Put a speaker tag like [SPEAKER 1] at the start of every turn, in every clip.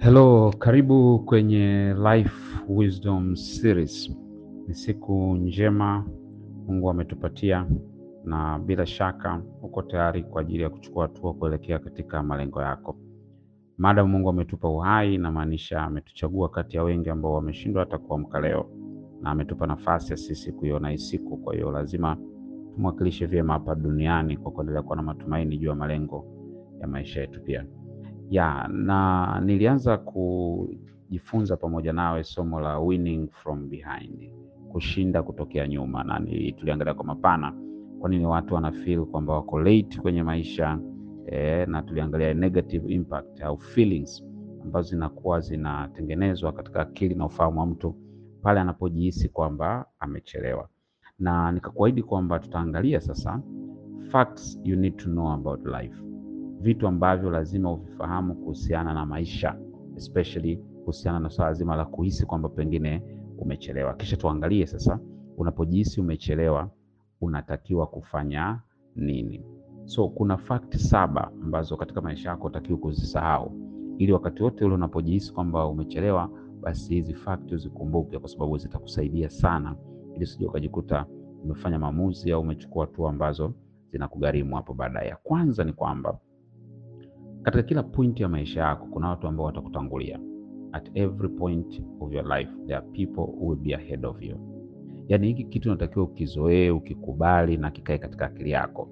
[SPEAKER 1] Hello, karibu kwenye Life Wisdom Series. Ni siku njema Mungu ametupatia na bila shaka uko tayari kwa ajili ya kuchukua hatua kuelekea katika malengo yako. Maadamu Mungu ametupa uhai, inamaanisha ametuchagua kati ya wengi ambao wameshindwa hata kuamka leo, na ametupa nafasi ya sisi kuiona hii siku. Kwa hiyo lazima tumwakilishe vyema hapa duniani kwa kuendelea kuwa na matumaini juu ya malengo ya maisha yetu pia ya na nilianza kujifunza pamoja nawe somo la winning from behind, kushinda kutokea nyuma, na ni tuliangalia kwa mapana kwa nini watu wana feel kwamba wako late kwenye maisha eh, na tuliangalia negative impact au feelings ambazo zinakuwa zinatengenezwa katika akili na ufahamu wa mtu pale anapojihisi kwamba amechelewa, na nikakuahidi kwamba tutaangalia sasa facts you need to know about life vitu ambavyo lazima uvifahamu kuhusiana na maisha especially kuhusiana na swala zima la kuhisi kwamba pengine umechelewa. Kisha tuangalie sasa, unapojihisi umechelewa unatakiwa kufanya nini? So kuna fakti saba ambazo katika maisha yako utakiwa kuzisahau, ili wakati wote ule unapojihisi kwamba umechelewa, basi hizi fakti uzikumbuke, kwa sababu zitakusaidia sana, ili usije ukajikuta umefanya maamuzi au umechukua hatua ambazo zinakugharimu hapo baadaye. Ya kwanza ni kwamba katika kila point ya maisha yako kuna watu ambao watakutangulia. At every point of your life there are people who will be ahead of you. Yaani hiki kitu unatakiwa ukizoee, ukikubali na kikae katika akili yako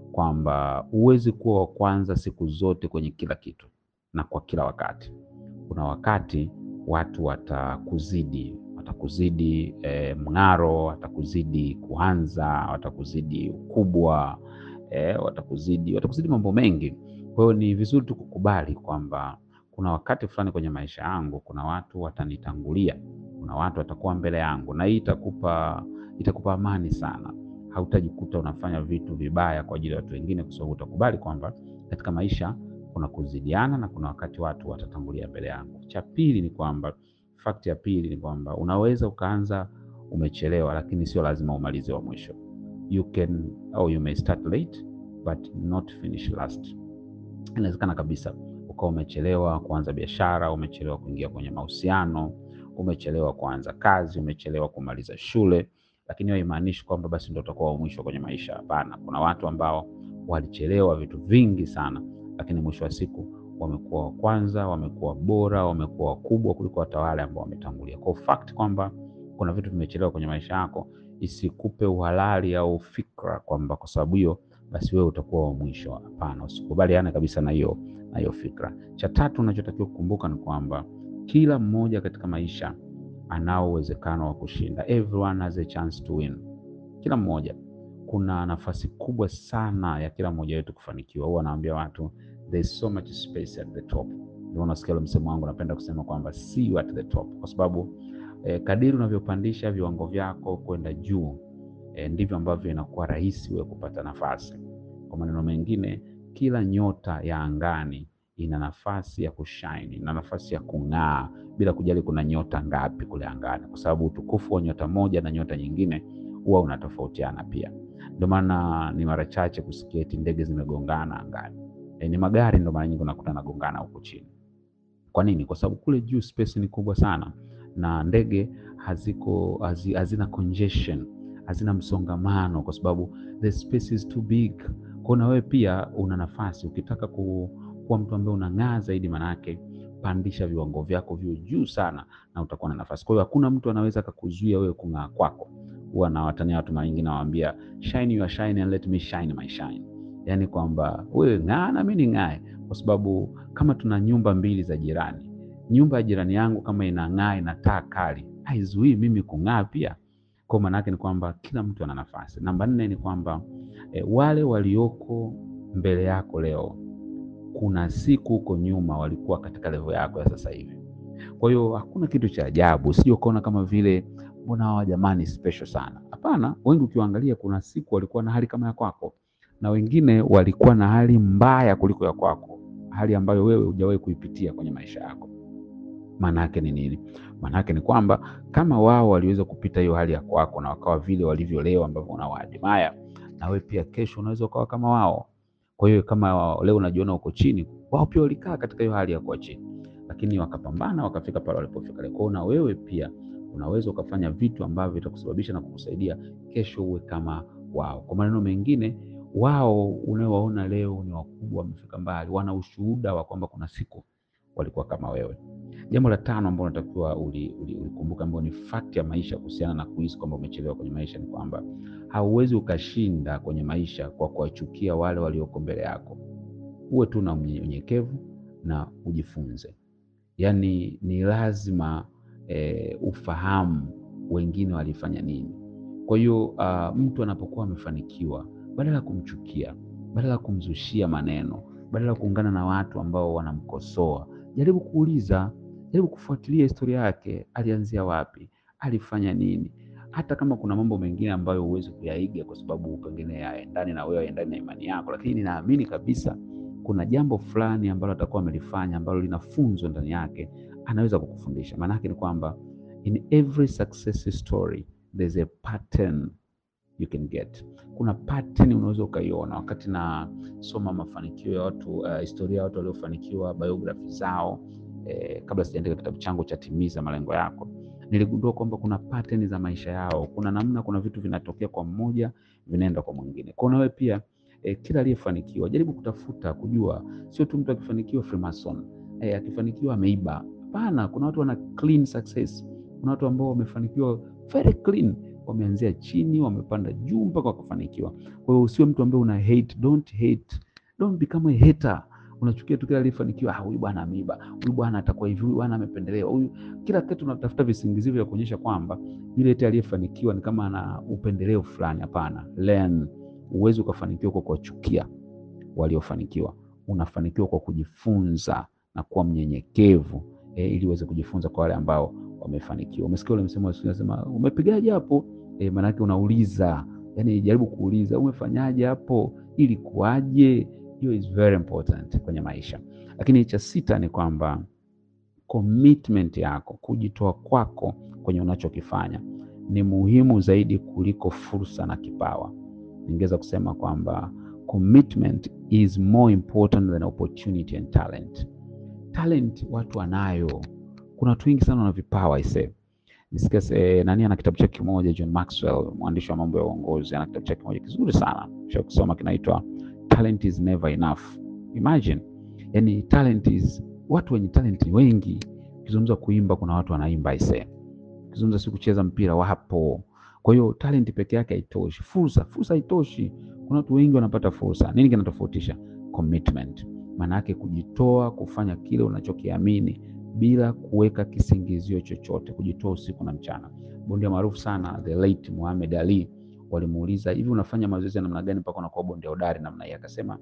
[SPEAKER 1] kwamba huwezi kuwa wa kwanza siku zote kwenye kila kitu na kwa kila wakati. Kuna wakati watu watakuzidi, watakuzidi eh, mng'aro, watakuzidi kuanza, watakuzidi ukubwa eh, watakuzidi watakuzidi mambo mengi. Kwa hiyo ni vizuri tu kukubali kwamba kuna wakati fulani kwenye maisha yangu kuna watu watanitangulia, kuna watu watakuwa mbele yangu, na hii itakupa itakupa amani sana. Hautajikuta unafanya vitu vibaya kwa ajili ya watu wengine, kwa sababu utakubali kwamba katika maisha kuna kuzidiana na kuna wakati watu watatangulia mbele yangu. Cha pili ni kwamba, fakti ya pili ni kwamba unaweza ukaanza umechelewa, lakini sio lazima umalize wa mwisho. You can or you may start late but not finish last. Inawezekana kabisa ukawa umechelewa kuanza biashara, umechelewa kuingia kwenye mahusiano, umechelewa kuanza kazi, umechelewa kumaliza shule, lakini hiyo haimaanishi kwamba basi ndio utakuwa wa mwisho kwenye maisha. Hapana, kuna watu ambao walichelewa vitu vingi sana, lakini mwisho wa siku wamekuwa wa kwanza, wamekuwa bora, wamekuwa wakubwa kuliko hata wale ambao wametangulia. Kwa fact kwamba kuna vitu vimechelewa kwenye maisha yako isikupe uhalali au fikra kwamba kwa sababu hiyo basi wewe utakuwa wa mwisho. Hapana, usikubaliane kabisa na hiyo na hiyo fikra. Cha tatu unachotakiwa kukumbuka ni kwamba kila mmoja katika maisha anao uwezekano wa kushinda. Everyone has a chance to win. Kila mmoja, kuna nafasi kubwa sana ya kila mmoja wetu kufanikiwa. Huwa naambia watu there is so much space at the top. Ndio unasikia ule msemo wangu, napenda kusema kwamba see you at the top, kwa sababu eh, kadiri unavyopandisha viwango vyako kwenda juu E, ndivyo ambavyo inakuwa rahisi wewe kupata nafasi. Kwa maneno mengine, kila nyota ya angani ina nafasi ya kushine, ina nafasi ya kung'aa bila kujali kuna nyota ngapi kule angani, kwa sababu utukufu wa nyota moja na nyota nyingine huwa unatofautiana pia. Ndio maana ni mara chache kusikia eti ndege zimegongana angani. E, ni magari ndio mara nyingi unakuta nagongana huko chini. Kwa nini? Kwa sababu kule juu space ni kubwa sana na ndege haziko hazi, hazina congestion hazina msongamano kwa sababu the space is too big. Kwa na wewe pia una nafasi, ukitaka ku, kuwa mtu ambaye unang'aa zaidi, manake pandisha viwango vyako vyo juu sana, na utakuwa na nafasi. Kwa hiyo hakuna mtu anaweza akakuzuia wewe kung'aa kwako. Huwa nawatania watu mara nyingi, nawaambia shine your shine and let me shine my shine, yaani kwamba wewe ng'aa na mimi ning'ae, kwa sababu kama tuna nyumba mbili za jirani, nyumba ya jirani yangu kama inang'aa, ina taa kali, haizuii mimi kung'aa pia kwa maana yake ni kwamba kila mtu ana nafasi. Namba nne ni kwamba e, wale walioko mbele yako leo, kuna siku huko nyuma walikuwa katika level yako ya sasa hivi. Kwa hiyo hakuna kitu cha ajabu, usije ukaona kama vile mbona hawa jamani special sana. Hapana, wengi ukiwaangalia, kuna siku walikuwa na hali kama ya kwako, na wengine walikuwa na hali mbaya kuliko ya kwako, hali ambayo wewe hujawahi kuipitia kwenye maisha yako. Maana yake ni nini? Maana yake ni kwamba kama wao waliweza kupita hiyo hali ya kwako na wakawa vile walivyo leo ambavyo unawaadimaya, na wewe pia kesho unaweza ukawa kama wao. Kwa hiyo kama leo unajiona uko chini, wao pia walikaa katika hiyo hali ya kuwa chini, lakini wakapambana wakafika pale walipofika leo. Kwa hiyo na wewe pia unaweza ukafanya vitu ambavyo vitakusababisha na kukusaidia kesho uwe kama wao. Kwa maneno mengine, wao unaowaona leo ni wakubwa, wamefika mbali, wana ushuhuda wa kwamba kuna siku walikuwa kama wewe. Jambo la tano ambalo unatakiwa ulikumbuka, ambao ni fact ya maisha kuhusiana na kuhisi kwamba umechelewa kwenye maisha, ni kwamba hauwezi ukashinda kwenye maisha kwa kuwachukia wale walioko mbele yako. Uwe tu na unyenyekevu na ujifunze. Yaani ni lazima e, ufahamu wengine walifanya nini. Kwa hiyo uh, mtu anapokuwa amefanikiwa, badala ya kumchukia, badala ya kumzushia maneno, badala ya kuungana na watu ambao wanamkosoa, jaribu kuuliza, jaribu kufuatilia historia yake. Alianzia wapi? Alifanya nini? Hata kama kuna mambo mengine ambayo huwezi kuyaiga kwa sababu pengine yaendani na wewe, yaendani na imani yako, lakini ninaamini kabisa kuna jambo fulani ambalo atakuwa amelifanya ambalo lina funzo ndani yake, anaweza kukufundisha. Maana yake ni kwamba in every success story there's a pattern you can get. Kuna pattern unaweza ukaiona. Wakati nasoma mafanikio ya watu uh, historia ya watu waliofanikiwa, biography zao eh, kabla sijaandika kitabu changu cha Timiza Malengo Yako, niligundua kwamba kuna pattern za maisha yao. Kuna namna, kuna vitu vinatokea kwa mmoja vinaenda kwa mwingine. Kwa nawe pia eh, kila aliyefanikiwa jaribu kutafuta kujua, sio tu mtu akifanikiwa Freemason eh, akifanikiwa ameiba. Hapana, kuna watu wana clean success. Kuna watu ambao wamefanikiwa very clean, wameanzia chini wamepanda juu mpaka wakafanikiwa. Kwa hiyo usiwe mtu ambaye una hate, don't hate, don't become a hater. Unachukia tu kila aliyefanikiwa, ah, huyu bwana ameiba, huyu bwana atakuwa hivi, huyu bwana amependelewa, huyu kila kitu. Unatafuta visingizio vya kuonyesha kwamba yule eti aliyefanikiwa ni kama ana upendeleo fulani. Hapana, learn. Uwezi ukafanikiwa kwa kuwachukia waliofanikiwa, unafanikiwa kwa kujifunza na kuwa mnyenyekevu e, ili uweze kujifunza kwa wale ambao wamefanikiwa. Umesikia ule msemo unasema umepigaje hapo? E, maana yake unauliza, yani jaribu kuuliza umefanyaje hapo, ili kuaje. Hiyo is very important kwenye maisha. Lakini cha sita ni kwamba commitment yako, kujitoa kwako kwenye unachokifanya ni muhimu zaidi kuliko fursa na kipawa. Ningeweza kusema kwamba commitment is more important than opportunity and talent. Talent watu wanayo, kuna watu wengi sana wana vipawa ise. Nisikia eh, nani ana kitabu chake kimoja, John Maxwell, mwandishi wa mambo ya uongozi, ana kitabu chake kimoja kizuri sana cha kusoma kinaitwa Talent is never enough. Imagine, yani talent is, watu wenye talent ni wengi. Ukizungumza kuimba, kuna watu wanaimba ise. Ukizungumza si kucheza mpira, wapo. Kwa hiyo talent peke yake haitoshi. Fursa, fursa haitoshi. Kuna watu wengi wanapata fursa. Nini kinatofautisha? Commitment, maana yake kujitoa kufanya kile unachokiamini bila kuweka kisingizio chochote, kujitoa usiku na mchana. Bondia maarufu sana the late Muhammad Ali walimuuliza, hivi unafanya mazoezi ya namna gani mpaka unakuwa bondia hodari namna hii? Akasema,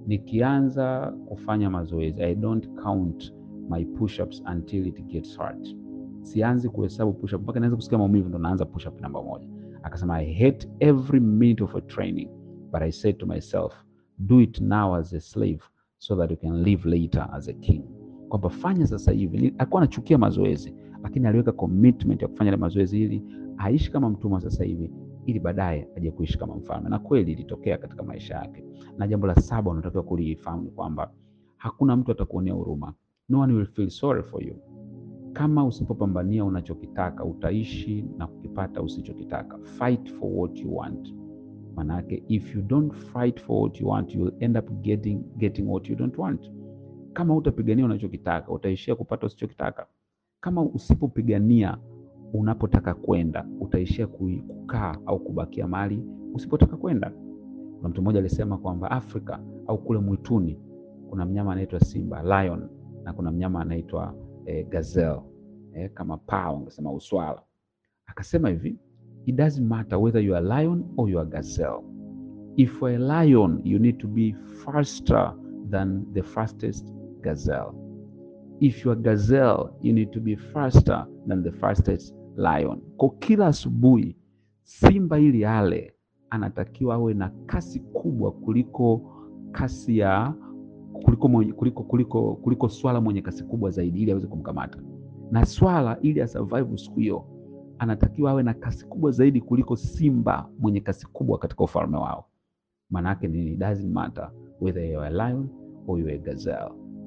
[SPEAKER 1] nikianza kufanya mazoezi I don't count my push-ups until it gets hard. Sianzi kuhesabu push-up mpaka naanza kusikia maumivu ndo naanza push-up namba moja. Akasema, I hate every minute of a training but I said to myself do it now as a slave so that you can live later as a king kwamba fanya sasa hivi. Alikuwa anachukia mazoezi, lakini aliweka commitment ya kufanya ile mazoezi ili aishi kama mtumwa sasa hivi, ili baadaye aje kuishi kama mfalme, na kweli ilitokea katika maisha yake. Na jambo la saba unatakiwa kulifahamu ni kwamba hakuna mtu atakuonea huruma, no one will feel sorry for you. Kama usipopambania unachokitaka utaishi na kukipata usichokitaka. Fight for what you want. Manake if you don't fight for what you want you will end up getting, getting what you don't want. Kama utapigania unachokitaka utaishia kupata usichokitaka. Kama usipopigania unapotaka kwenda utaishia kukaa au kubakia mahali usipotaka kwenda. Kuna mtu mmoja alisema kwamba Afrika au kule mwituni kuna mnyama anaitwa simba lion, na kuna mnyama anaitwa eh, gazelle eh, kama paa ungesema uswala. Akasema hivi it doesn't matter whether you are lion or you are gazelle. If you are a lion you need to be faster than the fastest gazelle. If you are gazelle you need to be faster than the fastest lion. Kwa kila asubuhi simba ili ale anatakiwa awe na kasi kubwa kuliko kasi ya kuliko, mwenye, kuliko, kuliko, kuliko swala mwenye kasi kubwa zaidi ili aweze kumkamata, na swala ili asurvive siku hiyo anatakiwa awe na kasi kubwa zaidi kuliko simba mwenye kasi kubwa katika ufalme wao. Maana yake ni it doesn't matter whether you are a lion or you are a gazelle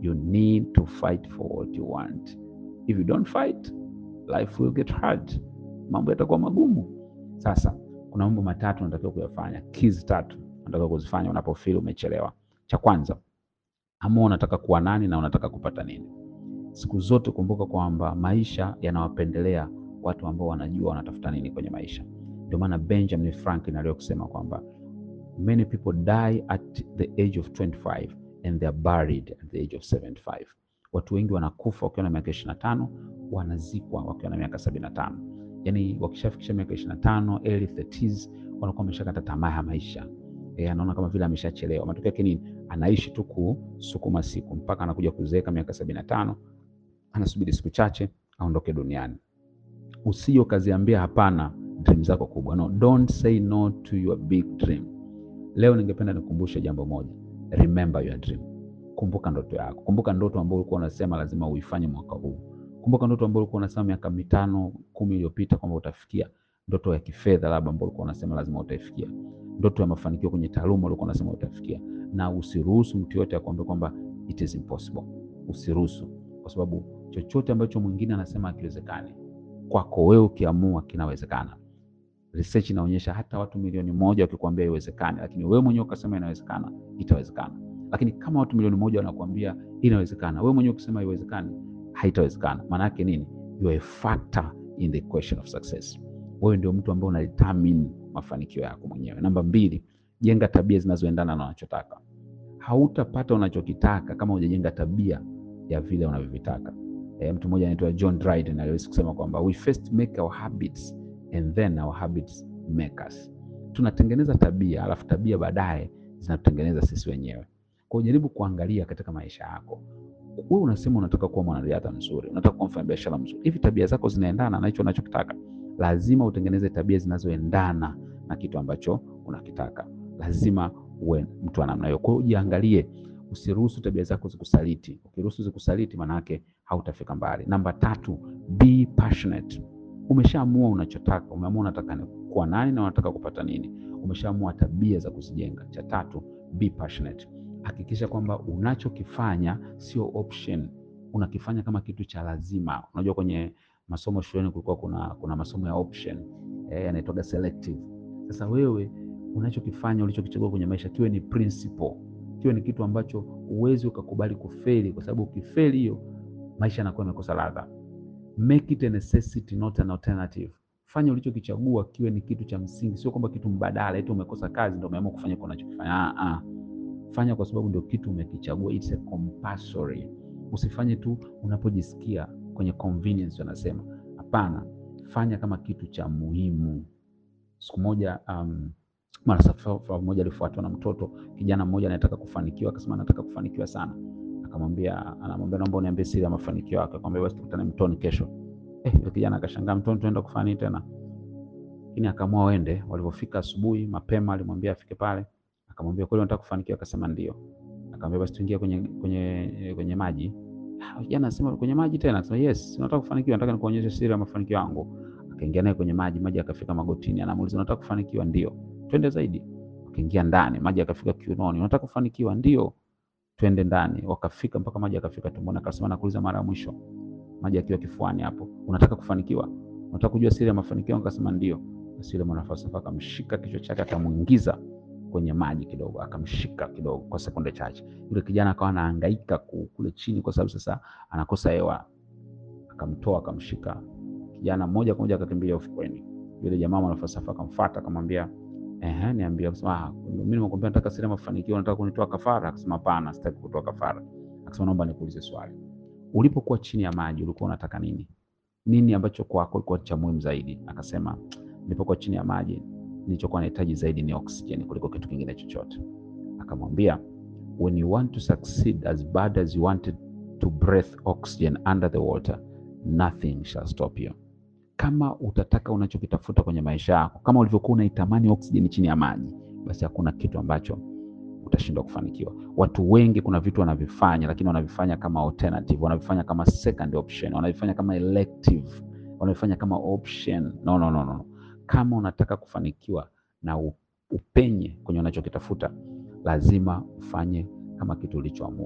[SPEAKER 1] you need to fight for what you want. If you don't fight, life will get hard, mambo yatakuwa magumu. Sasa kuna mambo matatu unatakiwa kuyafanya, keys tatu unatakiwa kuzifanya unapofeel umechelewa. Cha kwanza, amua unataka kuwa nani na unataka kupata nini. Siku zote kumbuka kwamba maisha yanawapendelea watu ambao wanajua wanatafuta nini kwenye maisha. Ndio maana Benjamin Franklin aliwahi kusema kwamba many people die at the age of 25 and they are buried at the age of 75. Watu wengi wanakufa wakiwa na miaka 25, wanazikwa wakiwa na miaka 75. Yaani wakishafikisha miaka 25, early 30s, wanakuwa wameshakata tamaa ya maisha. E, anaona kama vile ameshachelewa. Matokeo yake nini? Anaishi tu kusukuma siku mpaka anakuja kuzeeka miaka 75, anasubiri siku chache aondoke duniani. Usije ukaziambia hapana dream zako kubwa. No, don't say no to your big dream. Leo ningependa nikumbushe jambo moja. Remember your dream. Kumbuka ndoto yako. Kumbuka ndoto ambayo ulikuwa unasema lazima uifanye mwaka huu. Kumbuka ndoto ambayo ulikuwa unasema miaka mitano, kumi iliyopita kwamba utafikia. Ndoto ya kifedha labda ambayo ulikuwa unasema lazima utaifikia. Ndoto ya mafanikio kwenye taaluma ulikuwa unasema utafikia. Na usiruhusu mtu yote akwambie kwamba it is impossible. Usiruhusu kwa sababu chochote ambacho mwingine anasema hakiwezekani, kwako wewe ukiamua kinawezekana. Research inaonyesha hata watu milioni moja wakikwambia haiwezekani, lakini wewe mwenyewe ukasema inawezekana, itawezekana. Lakini kama watu milioni moja wanakuambia inawezekana, wewe mwenyewe ukisema haiwezekani, haitawezekana. Maana yake nini? You are a factor in the equation of success. Wewe ndio mtu ambaye unadetermine mafanikio yako mwenyewe. Namba mbili, jenga tabia zinazoendana na unachotaka. Hautapata unachokitaka kama hujajenga tabia ya vile unavyovitaka. E, mtu mmoja anaitwa John Dryden aliweza kusema kwamba we first make our habits and then our habits make us. Tunatengeneza tabia alafu tabia baadaye zinatutengeneza sisi wenyewe. Kwa hiyo jaribu kuangalia katika maisha yako. Wewe unasema unataka kuwa mwanariadha mzuri, unataka kuwa mfanyabiashara mzuri. Hivi tabia zako zinaendana na hicho unachokitaka? Lazima utengeneze tabia zinazoendana na kitu ambacho unakitaka. Lazima uwe mtu wa namna hiyo. Kwa hiyo jiangalie, usiruhusu tabia zako zikusaliti. Ukiruhusu zikusaliti, maana yake hautafika mbali. Namba tatu, be passionate. Umeshaamua unachotaka, umeamua unataka kuwa nani na unataka kupata nini. Umeshaamua tabia za kuzijenga. Cha tatu, be passionate. Hakikisha kwamba unachokifanya sio option, unakifanya kama kitu cha lazima. Unajua kwenye masomo shuleni kulikuwa kuna, kuna masomo ya option eh, yanaitwaga selective. Sasa wewe unachokifanya ulichokichagua kwenye maisha kiwe ni principle, kiwe ni kitu ambacho uwezi ukakubali kufeli, kwa sababu ukifeli hiyo maisha yanakuwa yamekosa ladha. Make it a necessity not an alternative. Fanya ulichokichagua kiwe ni kitu cha msingi, sio kwamba kitu mbadala, eti umekosa kazi ndio umeamua kufanya kwa unachokifanya. Ah, ah. Fanya kwa sababu ndio kitu umekichagua, it's a compulsory. Usifanye tu unapojisikia kwenye convenience wanasema. Hapana, fanya kama kitu cha muhimu. Siku moja um, mwanasafari mmoja alifuatwa na mtoto kijana mmoja anataka kufanikiwa, akasema anataka kufanikiwa sana. Akamwambia, anamwambia naomba uniambie siri ya mafanikio yako. Akamwambia basi tukutane mtoni kesho. Eh, yule kijana akashangaa, mtoni tunaenda kufanya nini tena? Lakini akaamua waende. Walipofika asubuhi mapema, alimwambia afike pale. Akamwambia kweli unataka kufanikiwa? Akasema ndio. Akamwambia basi tuingie kwenye kwenye kwenye maji. Kijana anasema kwenye maji tena? Akasema yes, nataka kufanikiwa, nataka nikuonyeshe siri ya mafanikio yangu. Akaingia naye kwenye maji, maji akafika magotini. Anamuuliza unataka kufanikiwa? Ndio. Twende zaidi. Wakaingia ndani, maji akafika kiunoni. Unataka kufanikiwa? Ndio. Twende ndani. Wakafika mpaka maji akafika tumboni. Akasema nakuuliza mara ya mwisho, maji akiwa kifuani hapo, unataka kufanikiwa? Unataka kujua siri ya mafanikio? Akasema ndio. Basi yule mwanafalsafa akamshika kichwa chake, akamuingiza kwenye maji kidogo, akamshika kidogo kwa sekunde chache. Yule kijana akawa anahangaika kule chini, kwa sababu sasa anakosa hewa. Akamtoa, akamshika kijana moja kwa moja, akakimbia ufukweni. Yule jamaa mwanafalsafa akamfuata, akamwambia ehe, niambie. Akasema ah, mimi nimekwambia nataka siri ya mafanikio, nataka kunitoa kafara? Akasema hapana, sitaki kutoa kafara. Akasema naomba nikuulize swali, ulipokuwa chini ya maji ulikuwa unataka nini? Nini ambacho kwako ilikuwa cha muhimu zaidi? Akasema nilipokuwa chini ya maji nilichokuwa nahitaji zaidi ni oxygen kuliko kitu kingine chochote. Akamwambia, when you want to succeed as bad as you wanted to breathe oxygen under the water nothing shall stop you. Kama utataka unachokitafuta kwenye maisha yako, kama ulivyokuwa unaitamani oxygen chini ya maji, basi hakuna kitu ambacho utashindwa kufanikiwa. Watu wengi kuna vitu wanavifanya, lakini wanavifanya kama alternative, wanavifanya kama second option, wanavifanya kama elective, wanavifanya kama option. No, no, no, no. Kama unataka kufanikiwa na upenye kwenye unachokitafuta, lazima ufanye kama kitu ulichoamua.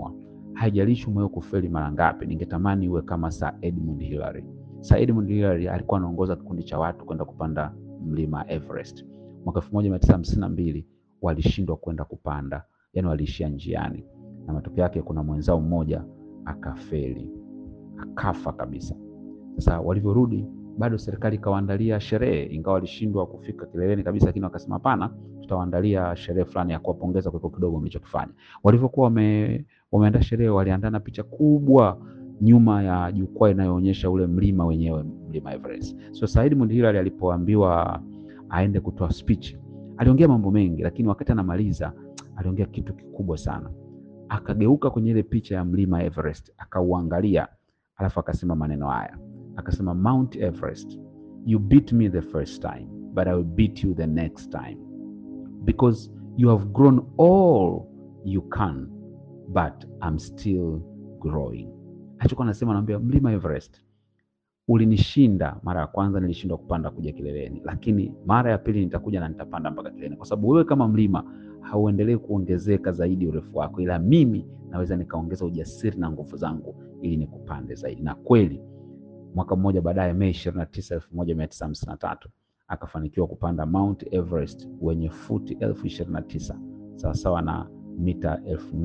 [SPEAKER 1] haijalishi umewahi kufeli mara ngapi, ningetamani uwe kama Sir Edmund Hillary. Sir Edmund Hillary alikuwa anaongoza kikundi cha watu kwenda kupanda mlima Everest. Mwaka 1952 walishindwa kwenda kupanda, yani waliishia njiani, na matokeo yake kuna mwenzao mmoja akafeli, akafa kabisa. Sasa walivyorudi bado serikali ikawaandalia sherehe, ingawa walishindwa kufika kileleni kabisa, lakini wakasema hapana, tutawaandalia sherehe fulani ya kuwapongeza kwa kidogo mlichokifanya. Walivyokuwa wame, wameandaa sherehe, waliandaa na picha kubwa nyuma ya jukwaa inayoonyesha ule mlima wenyewe, mlima Everest. So Sir Edmund Hillary alipoambiwa aende kutoa speech, aliongea mambo mengi, lakini wakati anamaliza aliongea kitu kikubwa sana. Akageuka kwenye ile picha ya mlima Everest, akauangalia, alafu akasema maneno haya akasema Mount Everest, you beat me the first time but I will beat you the next time because you have grown all you can but I'm still growing. Alichokuwa anasema, anaambia mlima Everest, ulinishinda mara ya kwanza, nilishindwa kupanda kuja kileleni, lakini mara ya pili nitakuja na nitapanda mpaka kileleni, kwa sababu wewe kama mlima hauendelee kuongezeka zaidi urefu wako, ila mimi naweza nikaongeza ujasiri na nguvu zangu ili nikupande zaidi. Na kweli mwaka mmoja baadaye, Mei 29, 1953 akafanikiwa kupanda Mount Everest wenye futi elfu ishirini na tisa sawasawa na mita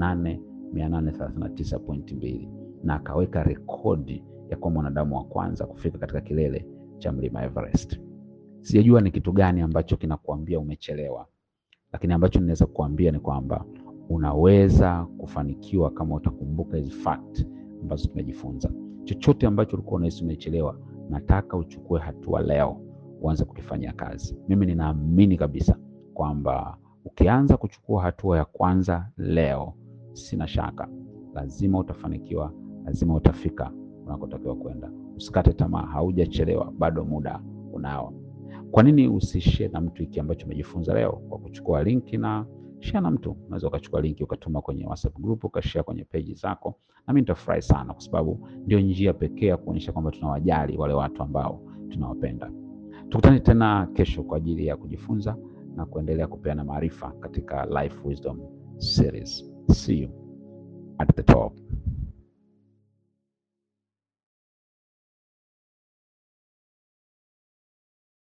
[SPEAKER 1] 8839.2 na akaweka rekodi ya kuwa mwanadamu wa kwanza kufika katika kilele cha mlima Everest. Sijajua ni kitu gani ambacho kinakuambia umechelewa, lakini ambacho ninaweza kukuambia ni kwamba unaweza kufanikiwa kama utakumbuka hizi fact ambazo tumejifunza. Chochote ambacho ulikuwa unahisi umechelewa, nataka uchukue hatua leo, uanze kukifanyia kazi. Mimi ninaamini kabisa kwamba ukianza kuchukua hatua ya kwanza leo, sina shaka lazima utafanikiwa, lazima utafika unakotakiwa kwenda. Usikate tamaa, haujachelewa, bado muda unao. Kwa nini usishare na mtu hiki ambacho umejifunza leo kwa kuchukua linki na share na mtu? Unaweza ukachukua linki ukatuma kwenye WhatsApp group ukashare kwenye peji zako, na mimi nitafurahi sana, kwa sababu ndio njia pekee ya kuonyesha kwamba tunawajali wale watu ambao tunawapenda. Tukutane tena kesho kwa ajili ya kujifunza na kuendelea kupeana maarifa katika Life Wisdom Series. See you at the top.